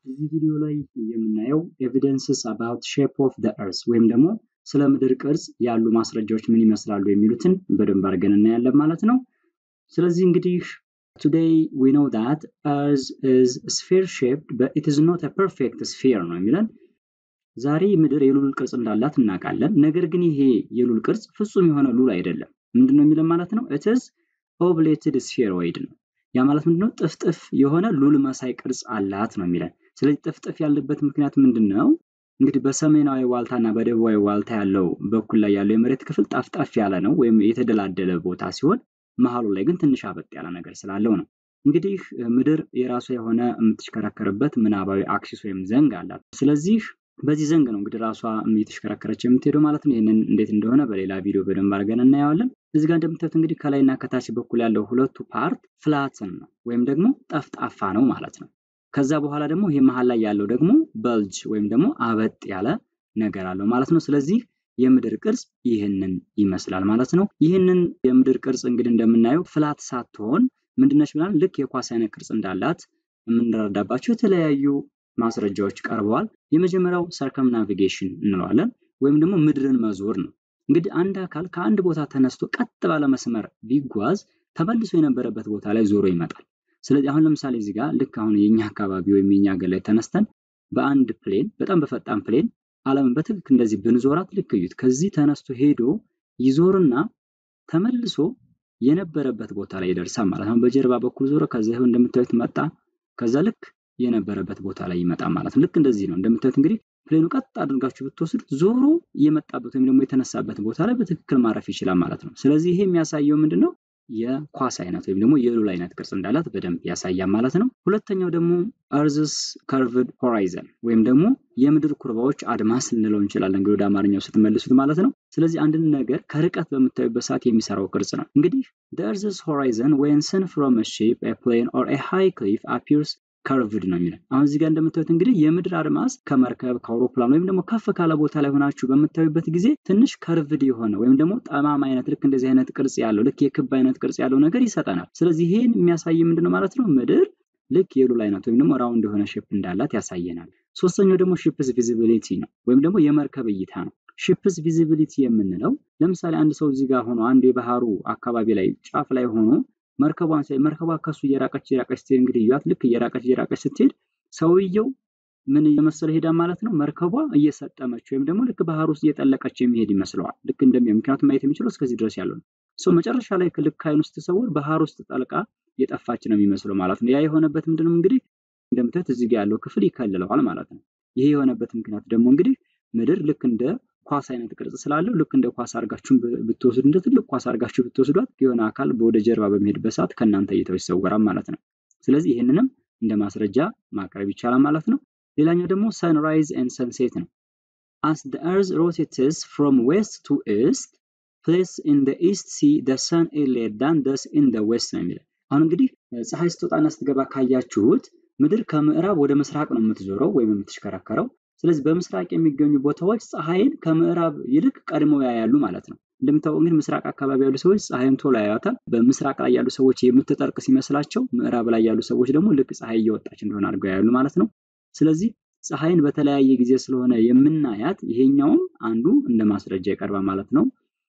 እዚህ ቪዲዮ ላይ የምናየው ኤቪደንስስ አባውት ሼፕ ኦፍ ዘ እርስ ወይም ደግሞ ስለ ምድር ቅርጽ ያሉ ማስረጃዎች ምን ይመስላሉ የሚሉትን በደንብ አድርገን እናያለን ማለት ነው። ስለዚህ እንግዲህ ቱዴይ ዊ ኖው ዛት እርዝ ኢዝ ስፌር ሼፕድ በት ኢት ኢዝ ኖት አ ፐርፌክት ስፌር ነው የሚለን። ዛሬ ምድር የሉል ቅርጽ እንዳላት እናውቃለን። ነገር ግን ይሄ የሉል ቅርጽ ፍጹም የሆነ ሉል አይደለም። ምንድን ነው የሚለን ማለት ነው? ኢት ኢዝ ኦቭሌትድ ስፌሮይድ ነው። ያ ማለት ምንድነው? ጥፍጥፍ የሆነ ሉል መሳይ ቅርጽ አላት ነው የሚለን። ስለዚህ ጥፍጥፍ ያለበት ምክንያት ምንድን ነው? እንግዲህ በሰሜናዊ ዋልታ እና በደቡባዊ ዋልታ ያለው በኩል ላይ ያለው የመሬት ክፍል ጠፍጠፍ ያለ ነው ወይም የተደላደለ ቦታ ሲሆን መሀሉ ላይ ግን ትንሽ አበጥ ያለ ነገር ስላለው ነው። እንግዲህ ምድር የራሷ የሆነ የምትሽከረከርበት ምናባዊ አክሲስ ወይም ዘንግ አላት። ስለዚህ በዚህ ዘንግ ነው እንግዲህ ራሷ እየተሽከረከረች የምትሄደው ማለት ነው። ይህንን እንዴት እንደሆነ በሌላ ቪዲዮ በደንብ አድርገን እናየዋለን። እዚህ ጋር እንደምታዩት እንግዲህ ከላይና ከታች በኩል ያለው ሁለቱ ፓርት ፍላትን ነው ወይም ደግሞ ጠፍጣፋ ነው ማለት ነው። ከዛ በኋላ ደግሞ ይሄ መሀል ላይ ያለው ደግሞ በልጅ ወይም ደግሞ አበጥ ያለ ነገር አለው ማለት ነው። ስለዚህ የምድር ቅርጽ ይህንን ይመስላል ማለት ነው። ይህንን የምድር ቅርጽ እንግዲህ እንደምናየው ፍላት ሳትሆን ምንድነች ብላል ልክ የኳስ አይነት ቅርጽ እንዳላት የምንረዳባቸው የተለያዩ ማስረጃዎች ቀርበዋል። የመጀመሪያው ሰርከም ናቪጌሽን እንለዋለን ወይም ደግሞ ምድርን መዞር ነው። እንግዲህ አንድ አካል ከአንድ ቦታ ተነስቶ ቀጥ ባለ መስመር ቢጓዝ ተመልሶ የነበረበት ቦታ ላይ ዞሮ ይመጣል። ስለዚህ አሁን ለምሳሌ እዚህ ጋር ልክ አሁን የኛ አካባቢ ወይም የኛ ሀገር ላይ ተነስተን በአንድ ፕሌን በጣም በፈጣን ፕሌን ዓለምን በትክክል እንደዚህ ብንዞራት ልክ እዩት። ከዚህ ተነስቶ ሄዶ ይዞርና ተመልሶ የነበረበት ቦታ ላይ ይደርሳል ማለት ነው። በጀርባ በኩል ዞሮ ከዛ ይኸው እንደምታዩት መጣ። ከዛ ልክ የነበረበት ቦታ ላይ ይመጣ ማለት ነው። ልክ እንደዚህ ነው። እንደምታዩት እንግዲህ ፕሌኑ ቀጥ አድርጋችሁ ብትወስዱት ዞሮ የመጣበት ወይም ደግሞ የተነሳበት ቦታ ላይ በትክክል ማረፍ ይችላል ማለት ነው። ስለዚህ ይሄ የሚያሳየው ምንድን ነው? የኳስ አይነት ወይም ደግሞ የሉል አይነት ቅርጽ እንዳላት በደንብ ያሳያል ማለት ነው። ሁለተኛው ደግሞ እርዝስ ከርቭድ ሆራይዘን ወይም ደግሞ የምድር ኩርባዎች አድማስ ልንለው እንችላለን እንግዲህ ወደ አማርኛው ስትመልሱት ማለት ነው። ስለዚህ አንድን ነገር ከርቀት በምታዩበት ሰዓት የሚሰራው ቅርጽ ነው። እንግዲህ እርዝስ ሆራይዘን ዌን ስን ፍሮም ሼፕ ፕሌን ኦር ሃይ ክሊፍ አፒርስ ከርቭድ ነው የሚለው። አሁን እዚህ ጋር እንደምታዩት እንግዲህ የምድር አድማስ ከመርከብ ከአውሮፕላን ወይም ደግሞ ከፍ ካለ ቦታ ላይ ሆናችሁ በምታዩበት ጊዜ ትንሽ ከርቭድ የሆነ ወይም ደግሞ ጠማማ አይነት ልክ እንደዚህ አይነት ቅርጽ ያለው ልክ የክብ አይነት ቅርጽ ያለው ነገር ይሰጠናል። ስለዚህ ይሄን የሚያሳይ ምንድን ነው ማለት ነው ምድር ልክ የሉል አይነት ወይም ደግሞ ራውንድ የሆነ ሼፕ እንዳላት ያሳየናል። ሶስተኛው ደግሞ ሺፕስ ቪዚቢሊቲ ነው ወይም ደግሞ የመርከብ እይታ ነው። ሺፕስ ቪዚቢሊቲ የምንለው ለምሳሌ አንድ ሰው እዚህ ጋር ሆኖ አንድ የባህሩ አካባቢ ላይ ጫፍ ላይ ሆኖ መርከቧን ሳይ መርከቧ ከሱ እየራቀች እየራቀች ስትሄድ እንግዲህ እያት ልክ እየራቀች እየራቀች ስትሄድ ሰውየው ምን እየመሰለ ሄዳ ማለት ነው መርከቧ እየሰጠመች ወይም ደግሞ ልክ ባህር ውስጥ እየጠለቀች የሚሄድ ይመስለዋል። ልክ እንደሚሆን ምክንያቱም ማየት የሚችለው እስከዚህ ድረስ ያለው ነው። ሰው መጨረሻ ላይ ልክ አይን ውስጥ ተሰውር ባህር ውስጥ ጠልቃ የጠፋች ነው የሚመስለው ማለት ነው። ያ የሆነበት ምንድነው እንግዲህ እንደምታዩት እዚህ ጋር ያለው ክፍል ይከልለዋል ማለት ነው። ይሄ የሆነበት ምክንያት ደግሞ እንግዲህ ምድር ልክ እንደ ኳስ አይነት ቅርጽ ስላለው ልክ እንደ ኳስ አድርጋችሁ ብትወስዱ እንደ ትልቅ ኳስ አድርጋችሁ ብትወስዷት የሆነ አካል ወደ ጀርባ በሚሄድበት ሰዓት ከእናንተ እይታው ይሰወራል ማለት ነው። ስለዚህ ይህንንም እንደ ማስረጃ ማቅረብ ይቻላል ማለት ነው። ሌላኛው ደግሞ ሰንራይዝ ኤንድ ሰንሴት ነው። አስ ዘ ኤርዝ ሮቴትስ ፍሮም ዌስት ቱ ኢስት ፕሌስ ኢን ዘ ኢስት ሲ ዘ ሰን ኢዝ ሌር ዳን ደስ ኢን ዘ ዌስት ነው የሚለው። አሁን እንግዲህ ፀሐይ ስትወጣና ስትገባ ካያችሁት ምድር ከምዕራብ ወደ ምስራቅ ነው የምትዞረው ወይም የምትሽከረከረው። ስለዚህ በምስራቅ የሚገኙ ቦታዎች ፀሐይን ከምዕራብ ይልቅ ቀድመው ያያሉ ማለት ነው። እንደምታውቀው እንግዲህ ምስራቅ አካባቢ ያሉ ሰዎች ፀሐይን ቶሎ ያዩታል። በምስራቅ ላይ ያሉ ሰዎች የምትጠርቅ ሲመስላቸው፣ ምዕራብ ላይ ያሉ ሰዎች ደግሞ ልክ ፀሐይ እየወጣች እንደሆነ አድርገው ያያሉ ማለት ነው። ስለዚህ ፀሐይን በተለያየ ጊዜ ስለሆነ የምናያት ይሄኛውም አንዱ እንደ ማስረጃ ይቀርባል ማለት ነው።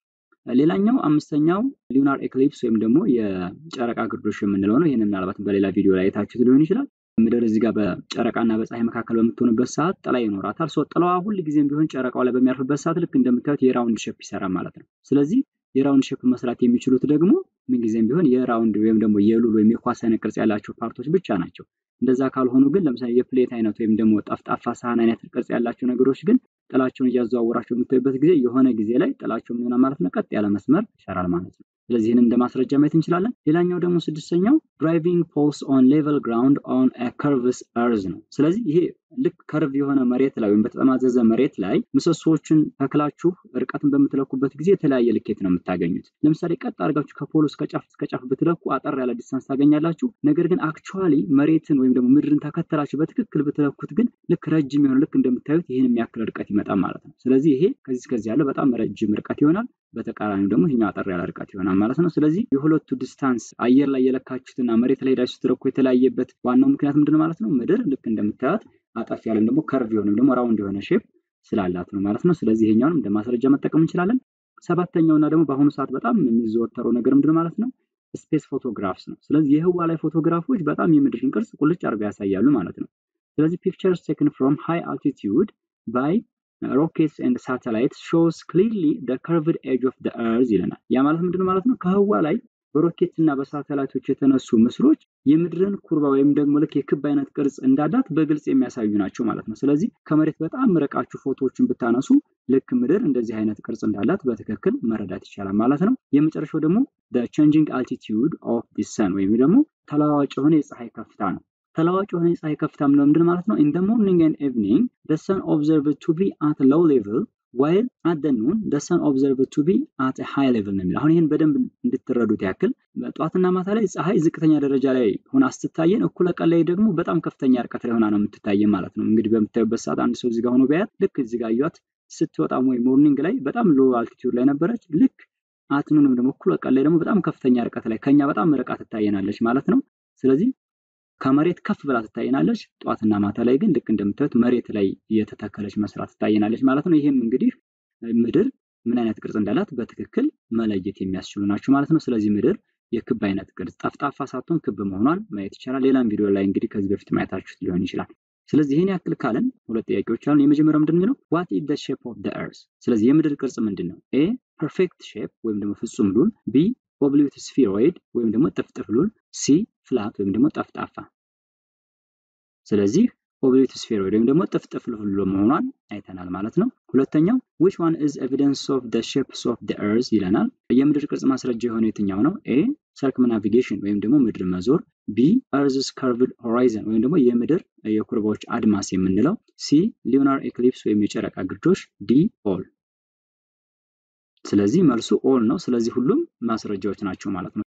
ሌላኛው አምስተኛው ሉናር ኤክሊፕስ ወይም ደግሞ የጨረቃ ግርዶሽ የምንለው ነው። ይህንን ምናልባት በሌላ ቪዲዮ ላይ የታችሁት ሊሆን ይችላል። ምድር እዚህ ጋር በጨረቃና በፀሐይ መካከል በምትሆንበት ሰዓት ጥላ ይኖራታል። ሰው ጥላዋ ሁል ጊዜም ቢሆን ጨረቃው ላይ በሚያርፍበት ሰዓት ልክ እንደምታዩት የራውንድ ሼፕ ይሰራል ማለት ነው። ስለዚህ የራውንድ ሼፕ መስራት የሚችሉት ደግሞ ምንጊዜም ቢሆን የራውንድ ወይም ደግሞ የሉል ወይም የኳስ አይነት ቅርጽ ያላቸው ፓርቶች ብቻ ናቸው። እንደዛ ካልሆኑ ግን ለምሳሌ የፕሌት አይነት ወይም ደግሞ ጠፍጣፋ ሳህን አይነት ቅርጽ ያላቸው ነገሮች ግን ጥላቸውን እያዘዋወራቸው የምታዩበት ጊዜ የሆነ ጊዜ ላይ ጥላቸው ምን ይሆናል ማለት ነው፣ ቀጥ ያለ መስመር ይሰራል ማለት ነው። ስለዚህ ይህን እንደ ማስረጃ ማየት እንችላለን። ሌላኛው ደግሞ ስድስተኛው ድራይቪንግ ፖልስ ኦን ሌቨል ግራውንድ ኦን ከርቭስ እርዝ ነው። ስለዚህ ይሄ ልክ ከርቭ የሆነ መሬት ላይ ወይም በተጠማዘዘ መሬት ላይ ምሰሶዎችን ተክላችሁ እርቀትን በምትለኩበት ጊዜ የተለያየ ልኬት ነው የምታገኙት። ለምሳሌ ቀጥ አድርጋችሁ ከፖል እስከ ጫፍ እስከ ጫፍ ብትለኩ አጠር ያለ ዲስታንስ ታገኛላችሁ። ነገር ግን አክቹዋሊ መሬትን ወይም ደግሞ ምድርን ተከተላችሁ በትክክል ብትለኩት ግን ልክ ረጅም የሆነ ልክ እንደምታዩት ይህን የሚያክል ርቀት ይመጣል ማለት ነው። ስለዚህ ይሄ ከዚህ እስከዚህ ያለው በጣም ረጅም ርቀት ይሆናል። በተቃራኒው ደግሞ ይህኛው አጠር ያለ ርቀት ይሆናል ማለት ነው። ስለዚህ የሁለቱ ዲስታንስ አየር ላይ የለካችሁትና መሬት ላይ ሄዳችሁ ስትለኩ የተለያየበት ዋናው ምክንያት ምንድን ማለት ነው? ምድር ልክ እንደምታዩት አጠፍ ያለም ደግሞ ከርቭ የሆነም ደግሞ ራውንድ የሆነ ሼፕ ስላላት ነው ማለት ነው። ስለዚህ ይሄኛውንም እንደ ማስረጃ መጠቀም እንችላለን። ሰባተኛው እና ደግሞ በአሁኑ ሰዓት በጣም የሚዘወተረው ነገር ምንድን ማለት ነው? ስፔስ ፎቶግራፍስ ነው። ስለዚህ የህዋ ላይ ፎቶግራፎች በጣም የምድርን ቅርጽ ቁልጭ አድርገው ያሳያሉ ማለት ነው። ስለዚህ ፒክቸርስ ቴክን ፍሮም ሃይ አልቲቲዩድ ባይ ሮኬትስ ኤንድ ሳተላይትስ ሾውስ ክሊርሊ ደ ከርቭድ ኤጅ ኦፍ ደ እርዝ ይለናል። ያ ማለት ምንድን ማለት ነው? ከህዋ ላይ በሮኬት እና በሳተላይቶች የተነሱ ምስሎች የምድርን ኩርባ ወይም ደግሞ ልክ የክብ አይነት ቅርጽ እንዳላት በግልጽ የሚያሳዩ ናቸው ማለት ነው። ስለዚህ ከመሬት በጣም ርቃችሁ ፎቶዎችን ብታነሱ ልክ ምድር እንደዚህ አይነት ቅርጽ እንዳላት በትክክል መረዳት ይቻላል ማለት ነው። የመጨረሻው ደግሞ ቼንጂንግ አልቲቲዩድ ኦፍ ዲ ሰን ወይም ደግሞ ተለዋዋጭ የሆነ የፀሐይ ከፍታ ነው። ተለዋዋጭ የሆነ የፀሐይ ከፍታ ምንድን ምንድን ማለት ነው? ኢን ደ ሞርኒንግ ኤንድ ኢቭኒንግ ደ ሰን ኦብዘርቭድ ቱ ቢ አት ሎው ሌቭል ዋይል አት ደ ኑን ደ ሰን ኦብዘርቭድ ቱ ቢ አት ሃይ ሌቭል ነው የሚለው። አሁን ይህን በደንብ እንድትረዱት ያክል ጠዋትና ማታ ላይ ፀሐይ ዝቅተኛ ደረጃ ላይ ሆና ስትታየን፣ እኩለ ቀን ላይ ደግሞ በጣም ከፍተኛ ርቀት ላይ ሆና ነው የምትታየን ማለት ነው። እንግዲህ በምታዩበት ሰዓት አንድ ሰው እዚጋ ሆኖ ቢያያት ልክ እዚጋ እያት ስትወጣም ወይ ሞርኒንግ ላይ በጣም ሎ አልቲቲዩድ ላይ ነበረች። ልክ አትኑንም ደግሞ እኩለ ቀን ላይ ደግሞ በጣም ከፍተኛ ርቀት ላይ ከኛ በጣም ርቃ ትታየናለች ማለት ነው። ስለዚህ ከመሬት ከፍ ብላ ትታየናለች። ጠዋትና ማታ ላይ ግን ልክ እንደምታዩት መሬት ላይ እየተተከለች መስራት ትታየናለች ማለት ነው። ይህም እንግዲህ ምድር ምን አይነት ቅርጽ እንዳላት በትክክል መለየት የሚያስችሉ ናቸው ማለት ነው። ስለዚህ ምድር የክብ አይነት ቅርጽ ጠፍጣፋ ሳትሆን ክብ መሆኗን ማየት ይቻላል። ሌላም ቪዲዮ ላይ እንግዲህ ከዚህ በፊት ማየታችሁት ሊሆን ይችላል። ስለዚህ ይህን ያክል ካለን ሁለት ጥያቄዎች አሉ። የመጀመሪያው ምንድን ነው? ዋት ኢዝ ዘ ሼፕ ኦፍ ዘ እርዝ። ስለዚህ የምድር ቅርጽ ምንድን ነው? ኤ ፐርፌክት ሼፕ ወይም ደግሞ ፍጹም ሉል፣ ቢ ኦብሊት ስፊሮይድ ወይም ደግሞ ጥፍጥፍ ሉል፣ ሲ ፍላት ወይም ደግሞ ጠፍጣፋ። ስለዚህ ኦብሊት ስፌሮይድ ወይም ደግሞ ጥፍጥፍ ሉል መሆኗን አይተናል ማለት ነው። ሁለተኛው ዊች ዋን ኢዝ ኤቪደንስ ኦፍ ዘ ሼፕስ ኦፍ ዘ እርዝ ይለናል። የምድር ቅርጽ ማስረጃ የሆነ የትኛው ነው? ኤ ሰርክምናቪጌሽን ወይም ደግሞ ምድር መዞር፣ ቢ እርዝስ ከርቭድ ሆራይዘን ወይም ደግሞ የምድር የኩርባዎች አድማስ የምንለው፣ ሲ ሉናር ኤክሊፕስ ወይም የጨረቃ ግርዶሽ፣ ዲ ኦል። ስለዚህ መልሱ ኦል ነው። ስለዚህ ሁሉም ማስረጃዎች ናቸው ማለት ነው።